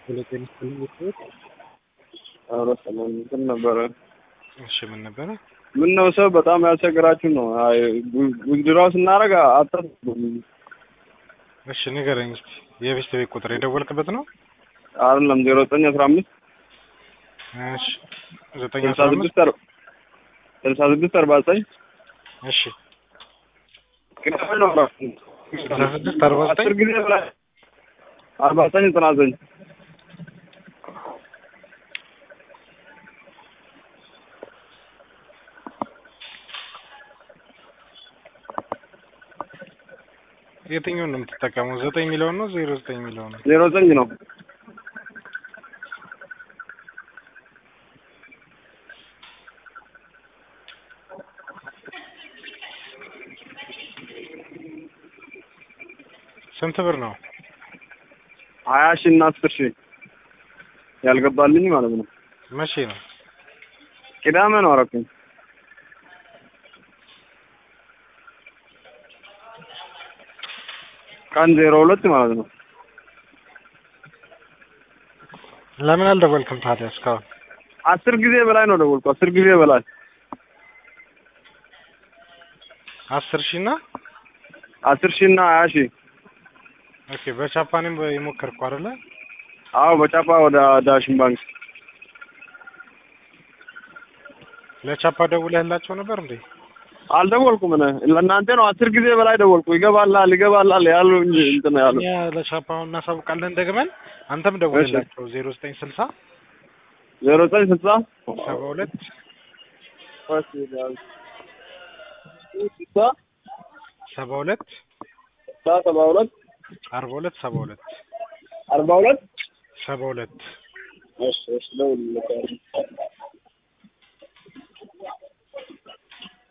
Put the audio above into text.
ሁለቴን ስልክ ኧረ ሰላም እንትን ነበረ። እሺ ምን ነበረ? ምን ነው ሰው በጣም ያስቸግራችሁ ነው። አይ ውድድራው ስናደርግ አታስቡም። እሺ ንገረኝ እስኪ የቤት ቤት ቁጥር የደወልክበት ነው? አይደለም ዜሮ ዘጠኝ አስራ አምስት እሺ ዘጠኝ ስልሳ አስራ አምስት ስድስት አር- ስልሳ ስድስት አርባ ዘጠኝ እሺ ቅዳሜ ነው እረፍቱ። ስልሳ ስድስት አርባ ዘጠኝ አስር ጊዜ በላይ አርባ ዘጠኝ ዘጠና ዘጠኝ የትኛውን ነው የምትጠቀመው? ዘጠኝ የሚለውን ነው ዜሮ ዘጠኝ የሚለውን ነው? ዜሮ ዘጠኝ ነው። ስንት ብር ነው? ሀያ ሺህ እና አስር ሺህ ያልገባልኝ ማለት ነው። መቼ ነው? ቅዳሜ ነው አረኩኝ። ቀን ዜሮ ሁለት ማለት ነው። ለምን አልደወልክም ታዲያ እስካሁን? አስር ጊዜ በላይ ነው ደወልኩ። አስር ጊዜ በላይ አስር ሺህ እና አስር ሺህ እና ሀያ ሺህ ኦኬ በቻፓኔም የሞከርኩ አይደለ? አዎ በጫፋ ወደ ዳሽን ባንክ ለቻፓ ደውለህላቸው ነበር እንዴ? አልደወልኩም። እኔ ለእናንተ ነው አስር ጊዜ በላይ ደወልኩ። ይገባላል ይገባላል ያሉ እንጂ እንትን ያሉ እኛ ለቻፓ እናሳውቃለን ደግመን። አንተም ደውልላቸው ዜሮ ዘጠኝ ስልሳ ዜሮ ዘጠኝ ስልሳ ሰባ ሁለት ስልሳ ሰባ ሁለት ስልሳ ሰባ ሁለት አርባ ሁለት ሰባ ሁለት አርባ ሁለት ሰባ ሁለት እሺ እሺ ደውልልኝ